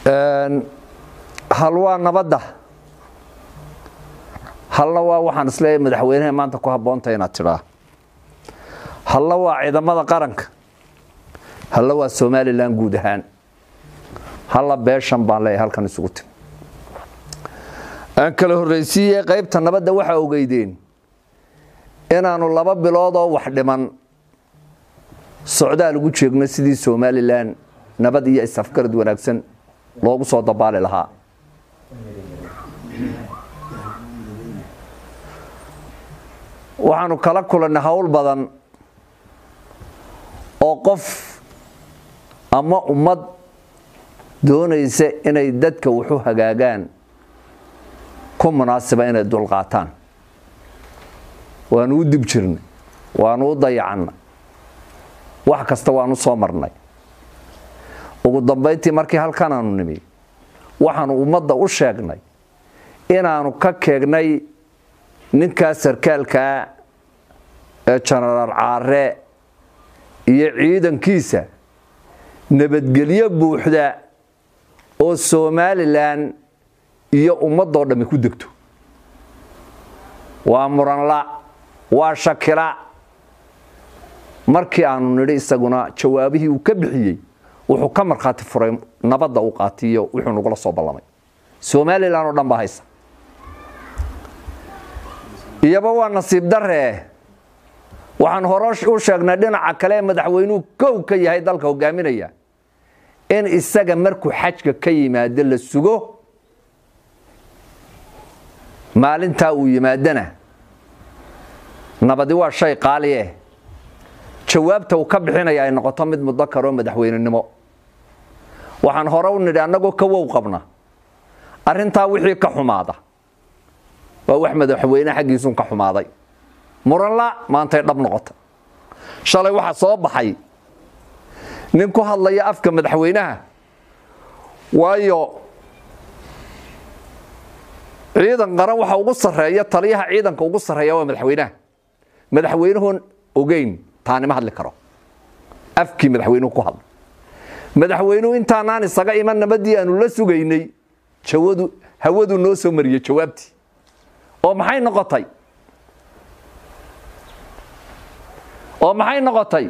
hal waa nabadda halna waa waxaan isleeyahay madaxweynaha maanta ku habboonta inaad tidhaa halna waa ciidamada qaranka halna waa somalilan guud ahaan halla beeshan baan leeyahay halkan isugu timi aan kala horraysiiye qaybta nabadda waxaa ogeydeen inaannu laba biloodoo wax dhiman socdaal ugu jeegno sidii somalilan nabad iyo isafgarad wanaagsan loogu soo dabaali lahaa waxaanu kala kulannay howl badan oo qof ama ummad doonaysa inay dadka wuxu hagaagaan ku munaasiba inay dulqaataan waanu u dib jirnay waanu u dayacannay wax kasta waanu soo marnay ugu dambayntii markii halkanaanu nimi waxaanu ummadda u sheegnay inaanu ka keegnay ninkaa sarkaalkaa ee jenaraal caare iyo ciidankiisa nabadgelyo buuxda oo somalilan iyo ummadoo dhammi ku degto waa muranla waa shakila markii aanu nidhi isaguna jawaabihii uu ka bixiyey wuxuu ka markhaati furay nabadda uu qaatiyo wuxuu nagula soo ballamay somalilan oo dhan baa haysa iyaba waa nasiib daree waxaan hore u sheegnay dhinaca kale ee madaxweynuhu kow ka yahay dalka hogaaminaya in isaga markuu xajka ka yimaado la sugo maalintaa uu yimaadana nabadi waa shay qaalieh jawaabta uu ka bixinaya ay noqoto mid mudakaroo madaxweynenimo waxaan hore u nidhi annagoo ka wow qabna arrintaa wixii ka xumaada waa wax madaxweyne xaggiisuun ka xumaaday muranla maantay dhab noqota shalay waxaa soo baxay nin ku hadlaya afka madaxweynaha waayo ciidan qaran waxa ugu sarreeya taliyaha ciidanka ugu sarreeya waa madaxweynaha madaxweynuhun ogeyn taanima hadli karo afkii madaxweynuhu ku hadla madaxweynuhu intaanaan isaga iman nabadii aanu la sugaynay jawadu hawadu noo soo mariyey jawaabtii oo maxay noqotay oo maxay noqotay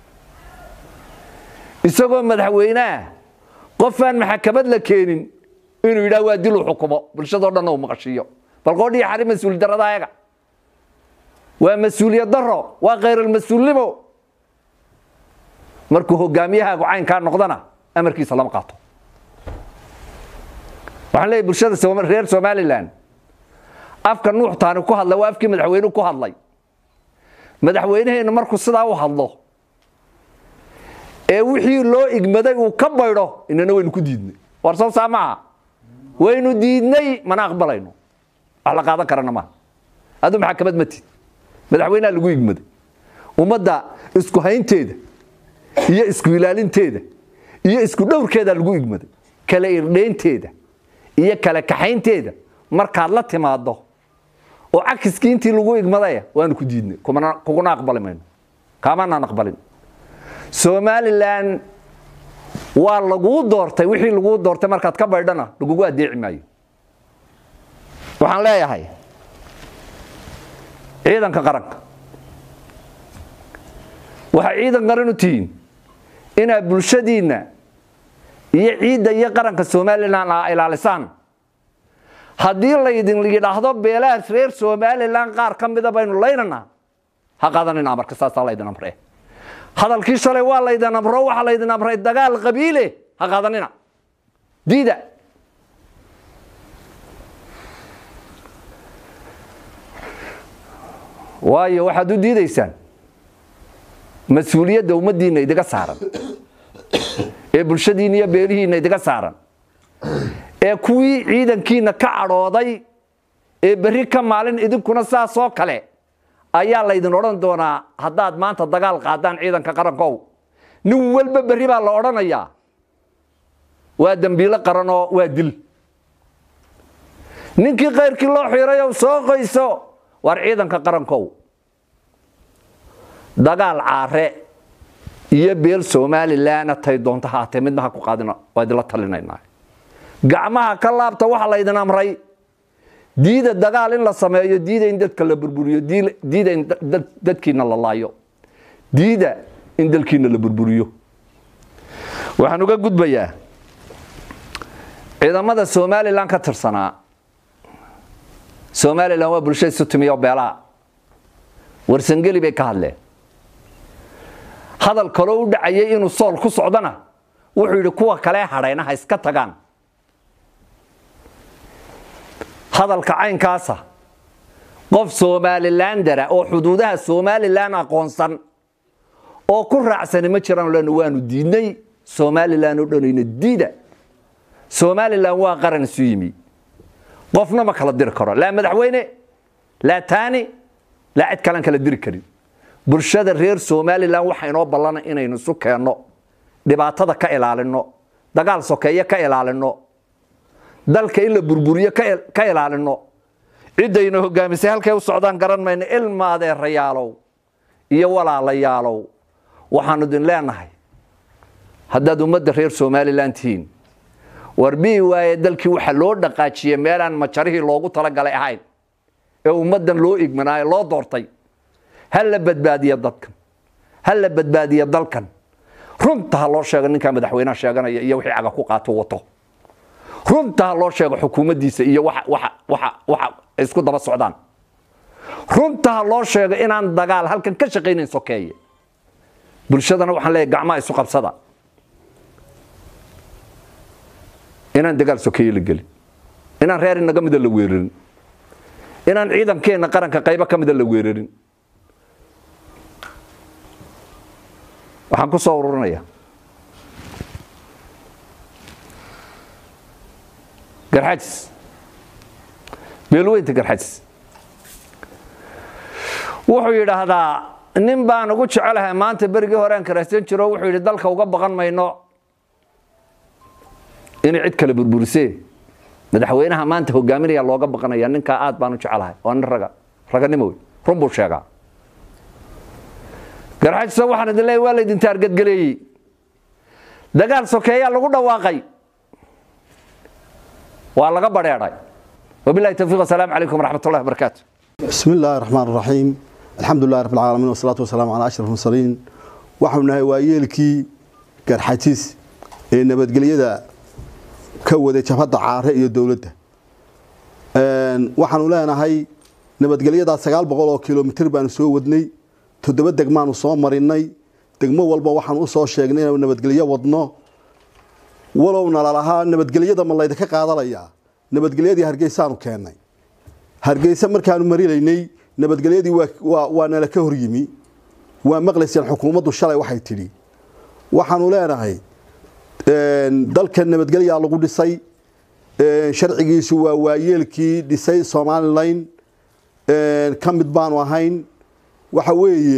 isagoo madaxweyneah qofaan maxakamad la keenin inuu yidhaah waa dil u xukumo bulshadoo dhanna uu maqashiiyo bal qoodhiya xari mas-uul darada ayaga waa mas-uuliyad daro waa khayralmas-uulnimo markuu hogaamiyahaagu caynkaa noqdana amarkiisa lama qaato waxaan leeyahy bulshada reer somalilan afka nuuxtaani ku hadlay waa afkii madaxweynuhu ku hadlay madaxweynaheennu markuu sidaa u hadlo ee wixii loo igmaday uu ka baydho inana waynu ku diidnay war soo saa maaha waynu diidnay mana aqbalayno wax la qaadan karana maaha aduu maxakamad ma tid madaxweynaha lagu igmaday ummadda isku haynteeda iyo isku ilaalinteeda iyo isku dhowrkeeda lagu igmaday kala irdhaynteeda iyo kala kaxaynteeda markaad la timaado oo cakiskii intii lagu igmadaya waanu ku diidnay kuguna aqbali mayno kaamanaan aqbalin somalilan waa laguu doortay wixii laguu doortay markaad ka baydhana lagugu adeeci maayo waxaan leeyahay ciidanka qaranka waxay ciidan qaran u tihiin inaad bulshadiinna iyo ciidda iyo qaranka somalilan a ilaalisaan haddii laydin yidhaahdo beelaha reer somalilan qaar ka mida baynu laynana ha qaadanin amarka saasaa laydin amre hadalkii shalay waa laydin amro waxaa laydin amray dagaal qabiile ha qaadanina diida waayo waxaad u diidaysaan mas-uuliyadda ummaddiinna idiga saaran ee bulshadiinna iyo beelihiinna idiga saaran ee kuwii ciidankiina ka cadhooday ee berri ka maalin idinkuna saasoo kale ayaa laydin odhan doonaa haddaad maanta dagaal qaadaan ciidanka qarankow nin walba berri baa la odhanayaa waa dembiilo qaranoo waa dil ninkii kayrkii loo xiirayow soo qoyso waar ciidanka qarankow dagaal caare iyo beel somalilanna tay doonto haatee midna ha ku qaadina waa idinla talinaynaa gacmaha ka laabta waxa laydin amray diida dagaal in la sameeyo diida in dadka la burburiyo diida in dadkiina la laayo diida in dalkiina la burburiyo waxaan uga gudbayaa ciidamada somalilan ka tirsanaa somalilan waa bulsha isu timiyo beelaha warsangeli bay ka hadleen hadal kaloo u dhacayay inuu sool ku socdana wuxuu yidhi kuwa kalee hadhayna ha iska tagaan hadalka caynkaasa qof somalilandara oo xuduudaha somalilan aqoonsan oo ku raacsani ma jiraan len waanu diidnay somalilan oo dhanayna diida somalilan waa qaran isu yimi qofna ma kala diri karo laa madaxweyne laa taani laa cid kalan kala diri karin bulshada reer somalilan waxa inoo ballana inaynu isu keenno dhibaatada ka ilaalino dagaal sokeeye ka ilaalino dalka in la burburiyo ka ilaalino ciddayna hogaamisay halkay u socdaan garan mayno ilmaadeerayaalow iyo walaalayaalow waxaanu idin leenahay haddaad ummadda reer somalilan tihiin warbihi waaye dalkii waxa loo dhaqaajiyey meelaan majarihii loogu talagalay ahayn ee ummaddan loo igmanaayo loo doortay ha la badbaadiya dadkan ha la badbaadiya dalkan runta ha loo sheego ninkaa madaxweynaha sheeganaya iyo wixii caga ku qaato wato runta ha loo sheego xukuumaddiisa iyo waxa isku daba socdaan runta ha loo sheego inaan dagaal halkan ka shaqaynayn sokeeye bulshadana waxaan leeyahy gacmaha isu qabsada inaan dagaal sokeeye la gelin inaan reer inaga mida la weerarin inaan ciidankeenna qaranka qaybo ka mida la weerarin waxaan ku soo ururinaya garxajis beelweynta garxajis wuxuu yidhaahdaa nin baan ugu jecelahay maanta berigii horean karaysan jiro wuxuu yidhi dalka uga baqan mayno inay cid kale burburisee madaxweynaha maanta hogaaminaya looga baqanaya ninkaa aad baan u jecelahay waa nin raga raganimo wey run buu sheegaa garxajisa waxaan idin leeyahy waa laydin taargadgeleeyey dagaal sokeeyaa lagu dhawaaqay waa laga badheedhay wabilahi tawfiiq wasalaamu calaykum waraxmat ullahi wabarakaatu بسم الله الرحمن الرحيم الحمد لله رب العالمين والصلاة والسلام على أشرف المرسلين waxaanu nahay waayeelkii garxatiis ee nabadgelyada ka waday jabhadda caare iyo dowladda waxaanu leenahay nabadgelyadaa sagaal boqol oo kilomitr baanu soo wadnay toddoba degmaanu soo marinay degmo walba waxaan u soo sheegnay inaanu nabadgelyo wadno walowna lalahaa nabadgelyada ma laydinka qaadanayaa nabadgelyadii hargeysaanu keennay hargeysa markaanu marilaynay nabadgelyadii waa nala ka horyimi waa maqlayseen xukuumaddu shalay waxay tidhi waxaanu leenahay dalka nabadgelyaa lagu dhisay sharcigiisu waa waayeelkii dhisay somalilan ka mid baanu ahayn waxa weeye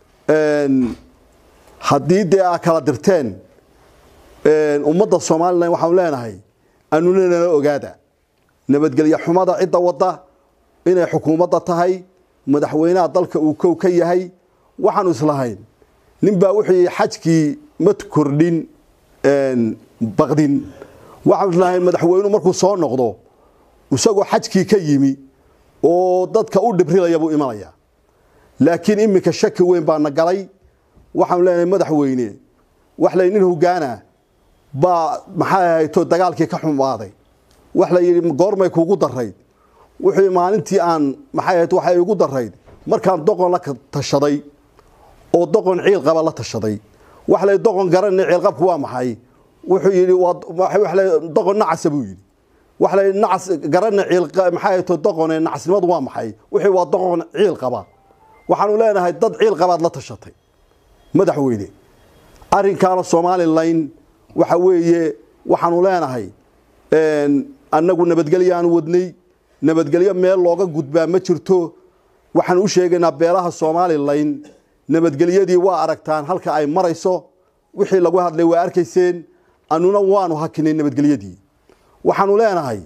haddii dee aa kala dirteen ummadda somalilan waxaanu leenahay anuna nala ogaada nabadgelyo xumada cidda wadda inay xukuumadda tahay madaxweynaha dalka uu kow ka yahay waxaanu islahayn ninbaa wuxuu xajkii ma kordhin baqdin waxaanu islahayn madaxweynuhu markuu soo noqdo isagoo xajkii ka yimi oo dadka u dhibrilaya buu imanaya laakiin iminka shaki weyn baa na galay waxaanu leenahay madaxweyne wax lay nin hogaana baa maxay ahayto dagaalkii ka xumaaday wax la yidhi goormay kuugu darayd wuxuu maalintii aan maxay ahayd waxay igu darayd markaan doqon la tashaday oo doqon ciil qaba la tashaday wax lay doqon garanay ciil qabku waa maxay wuxuu yidhi waa lay doqon nacasa buu yidhi wax lay nacas garanay ciil maxay ahayd doqone nacasnimadu waa maxay wuxuu waa doqon ciil qaba waxaanu leenahay dad ciil qabaad la tashatay madaxweyne arrinkaana somalilan waxa weeye waxaanu leenahay annagu nabadgelyaanu wadnay nabadgelyo meel looga gudbaa ma jirto waxaan u sheegaynaa beelaha somalilan nabadgelyadii waa aragtaan halka ay marayso wixii lagu hadlay waa arkayseen annuna waanu hakinay nabadgelyadii waxaanu leenahay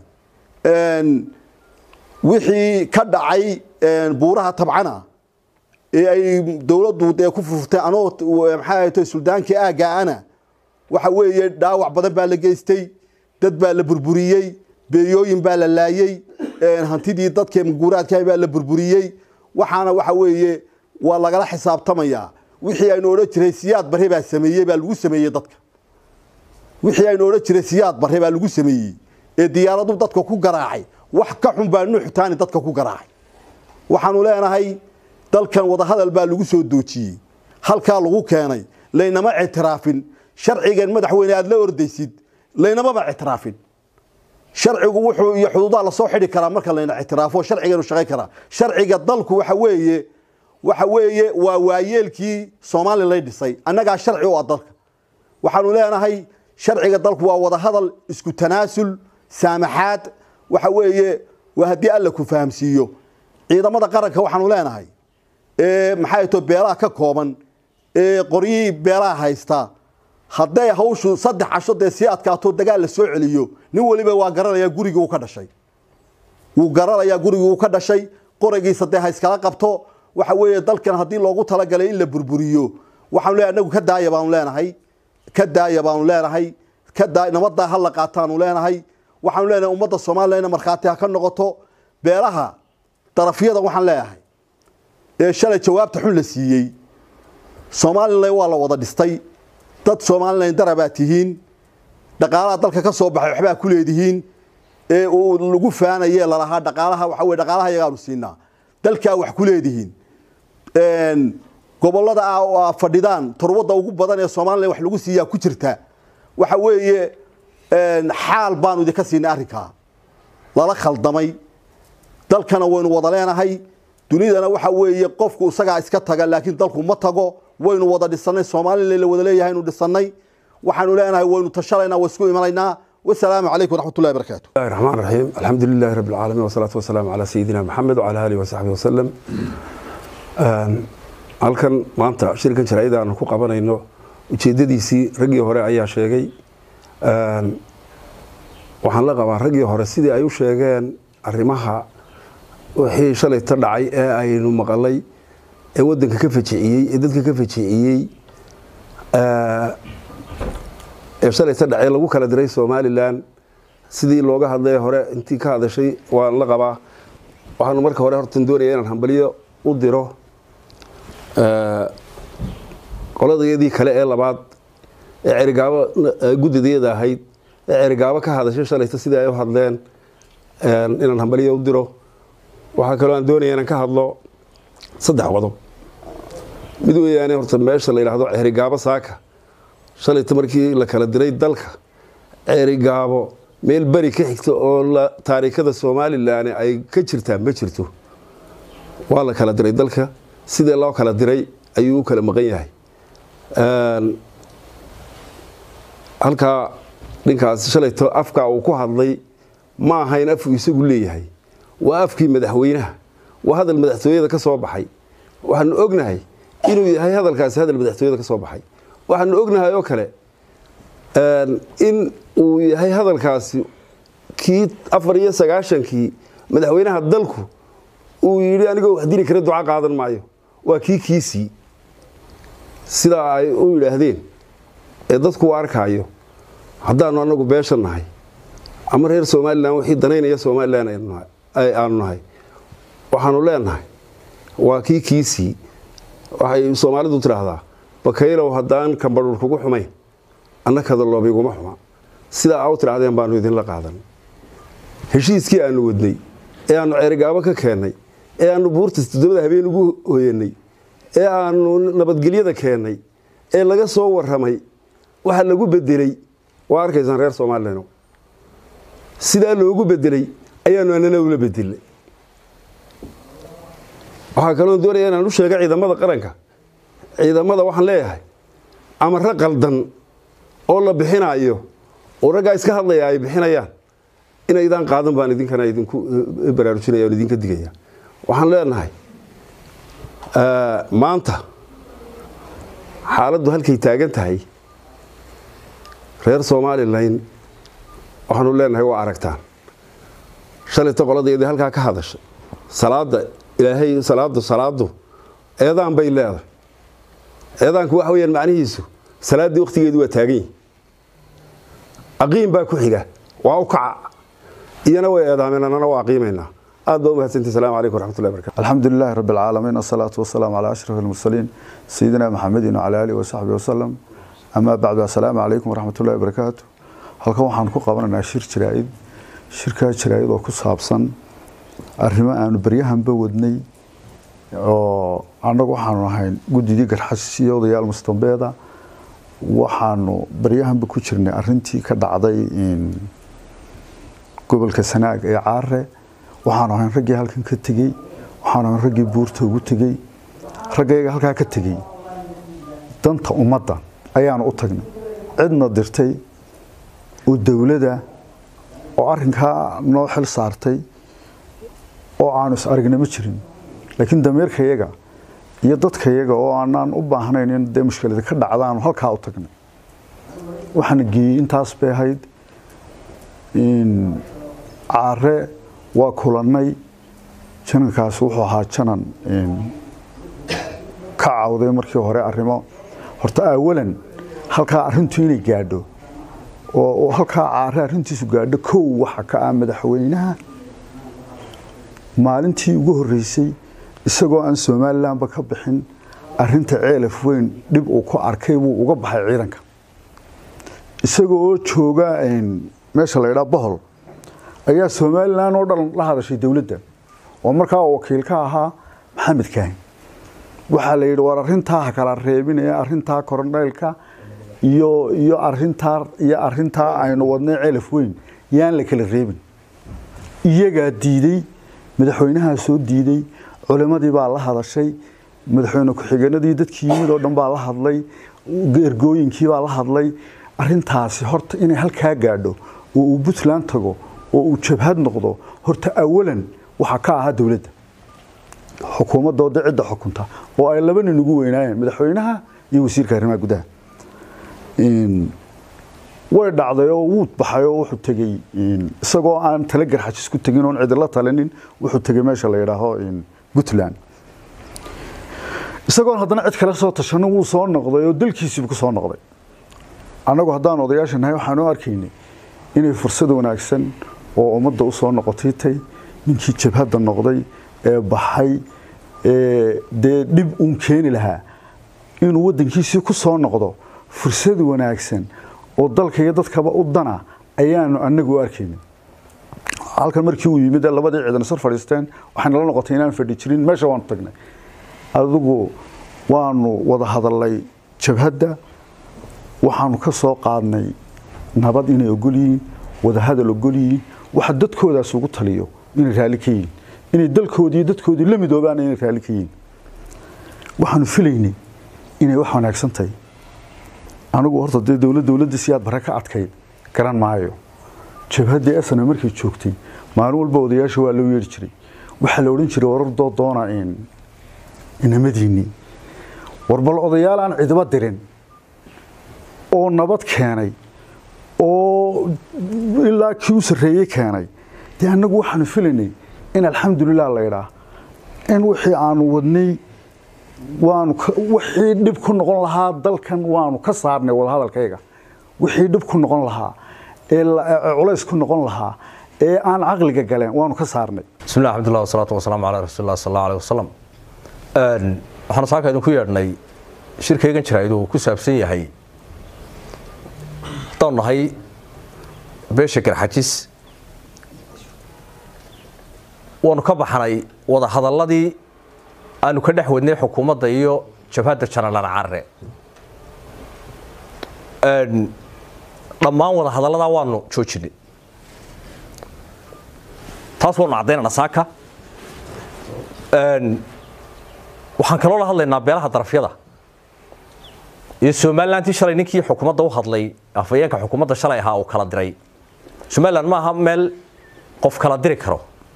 wixii ka dhacay buuraha tabcana ee ay dowladdu dee ku furtay anoo maxay ahayto suldaankii aagga ana waxa weeye dhaawac badan baa la geystay dad baa la burburiyey beeyooyin baa la laayey hantidii dadka guuraadka baa la burburiyey waxaana waxa weeye waa lagala xisaabtamayaa wixii aynu odhan jiray siyaad barre baa sameeyey baa lagu sameeyey dadka wixii aynu odhan jiray siyaad barre baa lagu sameeyey ee diyaaradu dadka ku garaacay wax ka xun baa nuuxtaani dadka ku garaacay waxaanu leenahay dalkan wadahadal baa lagu soo doojiyey halkaa lagu keenay laynama ictiraafin sharcigan madaxweyne aad la ordaysid laynamaba ictiraafin sharcigu wuxuu iyo xuduudaha lasoo xidhi karaa marka layna ictiraafo sharciganu shaqayn karaa sharciga dalku waxa weeye waxa weeye waa waayeelkii soomaaliya lay dhisay annagaa sharci u ah dalka waxaanu leenahay sharciga dalku waa wadahadal isku tanaasul saamaxaad waxa weeye waa haddii alla ku fahamsiiyo ciidamada qaranka waxaanu leenahay maxay to beelaha ka kooban ee qoryihii beelaha haysta hadday hawshu saddex casho dee sii adkaato dagaal la soo celiyo nin waliba waa garanayaa gurigii uu ka dhashay wuu garanayaa gurigii uu ka dhashay qoragiisa dee ha iskala qabto waxa weeye dalkan haddii loogu talagalay in la burburiyo waxaanu leenahay anagu ka daaya baanu leenahay ka daaya baanu leenahay ka daa nabadaa ha la qaataanu leenahay waxaanu leenahay ummadda soomaaliya ina markhaati ha ka noqoto beelaha darafyada waxaan leeyahay ee shalay jawaabta xun la siiyey somalilan waa la wada dhistay dad somalilan darabaa tihiin dhaqaalaha dalka ka soo baxay waxbaa ku leedihiin ee uu lagu faanaye lalahaa dhaqaalaha waxa weye dhaqaalaha yagaanu siinaa dalkaa wax ku leedihiin gobollada a fadhidaan turwadda ugu badan ee somalilan wax lagu siiyaa ku jirta waxa weeye xaal baanu idinka siinay arrinkaa lala khaldamay dalkana waynu wada leenahay dunidana waxa weeye qofku isagaa iska taga laakiin dalku ma tago waynu wada dhisanay somalilan la wada leeyahay inu dhisanay waxaanu leenahay waynu tashalaynaa waa isku imanaynaa wasalaamu calaykum waraxmat ullahi barakaatu الله الرحمن الرحيم الحمد لله رب العالمين والصلاة والسلام على سيدنا محمد وعلى آله وصحبه وسلم halkan maanta shirkan jaraa'ida aanu ku qabanayno ujeedadiisii raggii hore ayaa sheegay waxaan la qabaa raggii hore sidii ay u sheegeen arrimaha wixii shalayta dhacay ee aynu maqalay ee wadanka ka fajiciyey ee dadka ka fajiciyey ee shalayta dhacay lagu kala diray somalilan sidii looga hadlay hore intii ka hadashay waan la qabaa waxaanu marka hore hortan doonaya inaan hambalyo u diro qoladayadii kale ee labaad ee cerigaabo guddideeda ahayd ee cerigaabo ka hadashay shalayta sidii ay u hadleen inaan hambalyo u diro waxaa kaloo aan doonaya inaan ka hadlo saddex qodob mid weeyaane horta meesha la yidhaahdo cerigaabo saaka shalayta markii la kala diray dalka cerigaabo meel beri ka xigta oo taariikhada somalilan ay ka jirtaa ma jirto waa la kala diray dalka sidee loo kala diray ayuu u kala maqan yahay halkaa dhinkaas shalayto afkaa uu ku hadlay ma ahayn afuu isagu leeyahay waa afkii madaxweynaha waa hadal madaxtooyada ka soo baxay waxaanu ognahay inuu yahay hadalkaasi hadal madaxtooyada ka soo baxay waxaanu ognahay oo kale in uu yahay hadalkaasi kii afar iyo sagaashankii madaxweynaha dalku uu yidhi anigoo wax dili kara duca qaadan maayo waa kii kiisii sidaa ay u yidhaahdeen ee dadku u arkaayo haddaanu anagu beesha nahay ama reer somalilan wixii danaynaya somalilan aanu nahay waxaanu leenahay waa kii kiisii waxay soomaalidu tidhaahdaa bakaylow haddaan kambadhuur kugu xumayn annakada loobiguma xuma sidaa aa u tidhahdeen baanu idinla qaadan heshiiskii aanu wadnay ee aanu ceerigaabo ka keennay ee aanu buurtas toddobada habeen ugu hoyanay ee aanu nabadgelyada keennay ee laga soo waramay waxa lagu bedelay waa arkaysaan reer somalilan sidaa loogu bedelay ayaanu anana ula bedelnay waxaa kaloo doonaya inaan u sheega ciidamada qaranka ciidamada waxaan leeyahay amaro qaldan oo la bixinaayo oo raggaa iska hadlaya ay bixinayaan inaydaan qaadan baan idinkana idinku baraarujinaya on idinka digaya waxaan leenahay maanta xaaladdu halkay taagan tahay reer somalilan waxaanu leenahay waa aragtaan shalayta qoladeedii halkaa ka hadashay salaada ilaahay salaadu salaadu eedaan bay leedahay eedaanku waxa weyaan macnihiisu salaaddii wakhtigeedu waa taagan yihi aqiim baa ku xiga waa u kaca iyana way eedaameen annana waa qiimaynaa aad baa u mahadsantii asalaamu calaykum waraxmatullahi barakatu الحمد لله رب العالمين الصلاة والسلام على أشرف المرسلين سيدنا محمد وعلى آله وصحبه وسلم أما بعد السلام عليكم ورحمة الله وبركاته halkan waxaan ku qabanaynaa shir jiraa'id shirkaa jiraa'id oo ku saabsan arrimo aanu baryahanba wadnay oo annagu waxaanu ahayn guddidii garxashis iyo odayaal mustambeeda waxaanu baryahanba ku jirnay arrintii ka dhacday gobolka sanaag ee caare waxaanu ahayn raggii halkan ka tegey waxaanu ahayn raggii buurta ugu tegey raggayga halkaa ka tegey danta ummadda ayaanu u tagnay cidna dirtay oo dowladda oo arrinkaa noo xil saartay oo aanu is aragna ma jirin laakiin dameerkayaga iyo dadkayaga oo aanaan u baahnayn in dee mushkilada ka dhacdaanu halkaa u tagnay waxaana geeyey intaas bay ahayd caare waa kulannay janankaas wuxuu ahaa janan ka cawday markii hore arrimo horta awalan halkaa arrintu inay gaadho oo halkaa caare arrintiisu gaadho kow waxa ka ah madaxweynaha maalintii ugu horreysay isagoo aan somalilanba ka bixin arrinta ceelaf weyn dhib uu ku arkay buu uga baxay ciidanka isagoo oo jooga meesha la ydhaa bohol ayaa somalilan oo dhan la hadashay dowladda oo markaa wakiil ka ahaa maxamed kaahin waxaa la yidhi war arrintaa ha kala reebinaya arrintaa korondhaylka iyo iyo arintaa iyo arrintaa aynu wadnay ceelaf weyn yaan la kala reebin iyagaa diiday madaxweynahaa soo diiday culimmadii baa la hadashay madaxweyne ku-xigeenadii dadkii yimid oo dhan baa la hadlay ergooyinkii baa la hadlay arrintaasi horta inay halkaa gaadho oo uu puntland tago oo uu jabhad noqdo horta awalan waxaa ka ahaa dowladda xukuumaddooda cidda xukunta oo ay laba nin ugu weynaayeen madaxweynaha iyo wasiirka arrimaha gudaha way dhacday oo wuu baxay oo wuxuu tegey isagoo aan tala garxajis ku tegin oon cidila talinin wuxuu tegey meesha la yidhaaho puntland isagoon haddana cid kale soo tashanin wuu soo noqday oo dalkiisiibu ku soo noqday annagu haddaan odayaasha nahay waxaanu arkaynay inay fursad wanaagsan oo ummadda u soo noqotay tay ninkii jabhadda noqday ee baxay ee dee dhib uun keeni lahaa inuu waddankiisii ku soo noqdo fursad wanaagsan oo dalka iyo dadkaba u dana ayaanu anagu u arkaynin halkan markii uu yimid labadii ciidan sar fadhiisteen waxayna la noqotay inaan fadhi jirin meesha waanu tagnay adigu waanu wada hadalnay jabhadda waxaanu ka soo qaadnay nabad inay ogol yihiin wada hadal ogol yihiin waxa dadkoodaas ugu taliyo inay raalli ka yihiin inay dalkoodii dadkoodii la midoobaan inay raalli ka yihiin waxaanu filaynay inay wax wanaagsan tahay anigu horta dee dowlad dowladda si aad bare ka adkayd garan maayo jabhaddii asana markay joogtay maalin walba odayaasha waa loo yeeri jiray waxaa la odhan jiray warar doo doona inamadiinii warbal odayaal aan cidiba dirin oo nabad keenay oo ilaa kii u sarreeyey keenay dee annagu waxaanu filaynay in alxamdulilah laydhaa in wixii aanu wadnay waanu wixii dhib ku noqon lahaa dalkan waanu ka saarnay wadahadalkayga wixii dhib ku noqon lahaa ee culays ku noqon lahaa ee aan caqliga galeen waanu ka saarnay بسم الله الحمد لله والصلاة والسلام على رسول الله صلى الله عليه وسلم waxaan saaka idinku yeedhnay shirkaygan jiraaydu uu ku saabsan yahay haddaan nahay beesha garxajis waanu ka baxnay wada hadalladii aanu ka dhex wadnay xukuumadda iyo jabhadda janalan carre dhammaan wada hadalladaa waanu joojinay taas waanu caddaynana saaka waxaan kaloo la hadlaynaa beelaha darafyada iyo somalilantii shalay ninkii xukuumadda u hadlay afayeenka xukuumadda shalay ahaa uu kala diray somalilan ma aha meel qof kala diri karo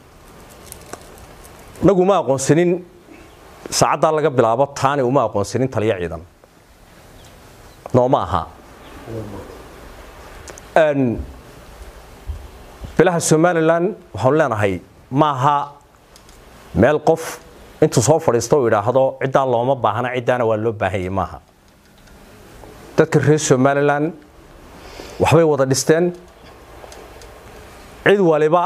nagu ma aqoonsanin saacaddaa laga bilaabo taani uma aqoonsanin taliyo ciidan nooma aha beelaha somalilan waxaanu leenahay ma aha meel qof intuu soo fadhiisto uu idhaahdo ciddaa looma baahna ciddaana waa loo baahanyay maaha dadka reer somalilan waxbay wada dhisteen cid waliba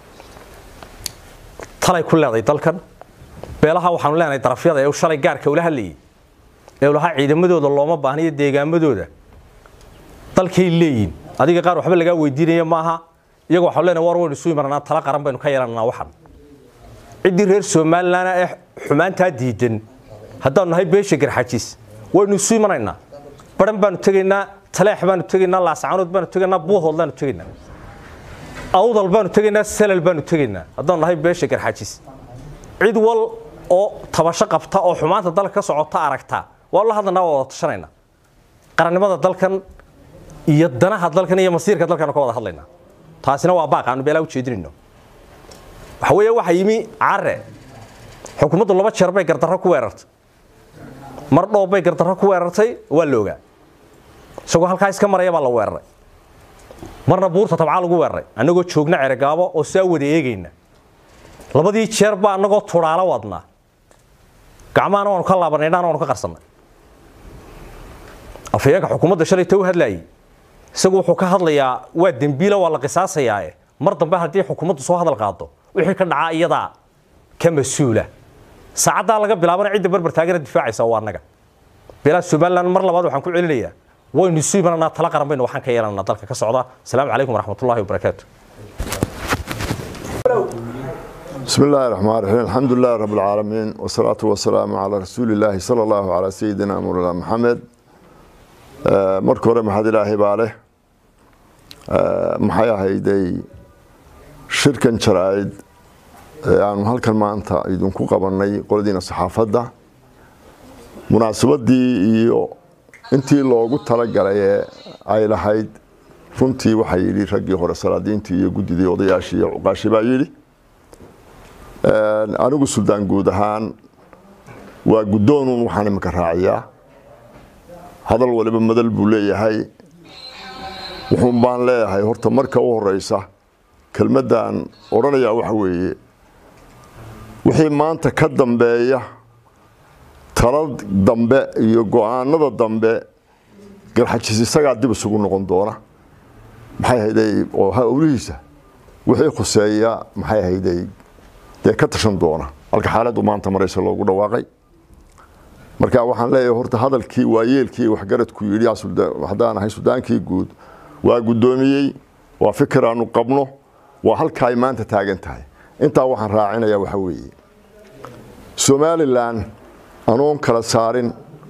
talay ku leeday dalkan beelaha waxaanu leenahay darafyada ee uu shalay gaarka ula hadlayay ee uu lahaa ciidamadooda looma baahna iyo deegaamadooda dalkay leeyihin adiga qaar waxba lagaa weydiinaya maaha iyaga waxaanu leenahay war waynu isu imananaa tala qaran baynu ka yeelananaa waxan ciddii reer somalilan ee xumaantaa diidan haddaanu nahay beesha garxajis waynu isu imanaynaa baran baanu tegaynaa taleex baanu tegaynaa laascaanood baanu tegaynaa buuhood baanu tegaynaa awdal baanu tegaynaa salal baanu tegaynaa haddaanu nahay beesha garxajis cid wal oo tabasho qabta oo xumaanta dalka ka socota aragta waa la hadlanaa waa wada tashanayna qarannimada dalkan iyo danaha dalkan iyo masiirka dalkanu ka wada hadlaynaa taasina waa baaq aanu beelaa ujeedinayno waxa weeye waxa yimi care xukuumaddu laba jeer bay gardarro ku weerartay mar dhoob bay gardarro ku weerartay waa la ogaa isagoo halkaa iska maraya baa la weeraray marna buurta tabcaa lagu weeraray annagoo joogna ceregaabo oo saa wada eegayna labadii jeer baa annagoo tudhaalo wadnaa gacmahana waanu ka laabanay indhahana waanu ka qarsannay afhayeenka xukuumadda shalayta u hadlaayay isagu wuxuu ka hadlayaa waa dembiila waa la qisaasayaa mar dambe haddii xukuumaddu soo hadal qaado wixii ka dhacaa iyadaa ka mas-uula saacaddaa laga bilaabana cidda barbar taagana difaacaysa waa annaga beelaha somalilan mar labaad waxaan ku celinayaa waynu isu imananaa tala qaran baynu waxaan ka yeelananaa dalka ka socda asalaamu calaykum waraxmatullahi wabarakaatu بسم الله الرحمن الرحيم الحمد لله رب العالمين والصلاة والسلام على رسول الله صلى الله على سيدنا مولانا محمد marka hore maxaad ilaahay baa leh maxay ahayday shirkan jaraa'id ee aanu halkan maanta idinku qabannay qoladiina saxaafadda munaasabadii iyo intii loogu talagalay ee ay lahayd runtii waxaa yidhi raggii hore salaadiintii iyo guddidii odayaashii iyo cuqaashi baa yidhi anigu suldaan guud ahaan waa guddoonuun waxaan iminka raaciyaa hadal waliba madal buu leeyahay wuxuun baan leeyahay horta marka u horeysa kelmaddan odhanayaa waxa weeye wixii maanta ka dambeeya tala dambe iyo go-aanada dambe garxajis isagaa dib isugu noqon doona maxay hayday oo howlihiisa wixii khuseeya maxay hayday dee ka tashan doona halka xaaladdu maanta maraysa loogu dhawaaqay marka waxaan leeyahay horta hadalkii waayeelkii waxgaradku yidhi haddaan ahay sudaankii guud waa guddoomiyey waa fikir aanu qabno waa halka ay maanta taagan tahay intaa waxaan raacinayaa waxa weeye somalilan anoon kala saarin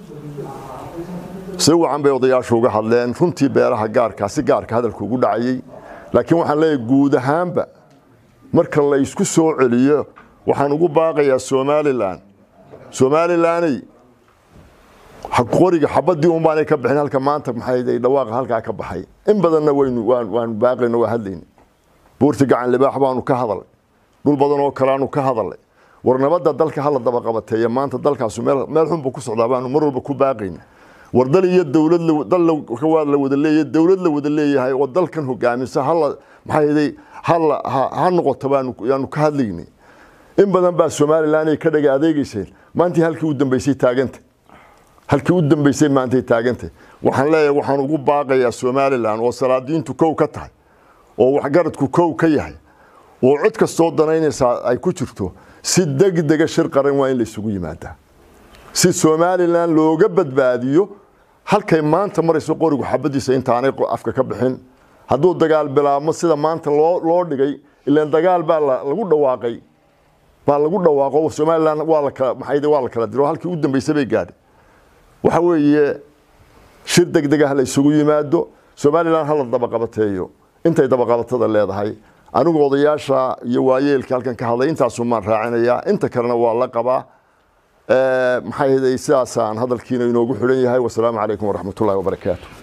si wacan bay odayaashu uga hadleen runtii beeraha gaarkaa si gaarka hadalku ugu dhacayey laakiin waxaan leeyahay guud ahaanba marka la isku soo celiyo waxaan ugu baaqayaa somalilan somalilaney qoriga xabadii un baanay ka bixin halka maanta maxay dhawaaqa halkaa ka baxay in badanna waynu waanu baaqayno waa hadlayna buurti gacan libaax baanu ka hadalay dhul badan oo kaleanu ka hadalay war nabadda dalka hala daba qabateeya maanta dalkaasu meel meel xun buu ku socdaa baanu mar walba ku baaqayna war dal iyo dowlad dal waa la wada leeyahay dowlad la wada leeyahay oo dalkan hogaamisa hala maxay hala ha noqoto baanu yaanu ka hadlaynay in badan baa somalilan ay ka dhaga adeegayseen maantii halkii u dambeysay taaganta halkii u dambeysay maantay taagantay waxaan leeyahay waxaan ugu baaqayaa somalilan oo salaadiintu kow ka tahay oo waxgaradku kow ka yahay oo cod kastoo danaynaysaa ay ku jirto si degdega shir qaran waa in la isugu yimaadaa si somalilan looga badbaadiyo halkay maanta marayso qorigu xabadiisa intaanay afka ka bixin hadduu dagaal bilaabmo sida maanta loo loo dhigay ilaan dagaal baa lagu dhawaaqay baa lagu dhawaaqo somalilan waa la kala maxay waa la kala diro halkii u dambeysay bay gaadhay waxa weeye shir degdeg ah la isugu yimaado somalilan hala dabaqabateeyo intay dabaqabatada leedahay anigu odayaasha iyo waayeelka halkan ka hadlay intaasu maan raacinayaa inta kalena waa la qabaa maxay sidaasaan hadalkiina inoogu xidhan yahay wasalaamu calaykum waraxmatullahi wabarakaatu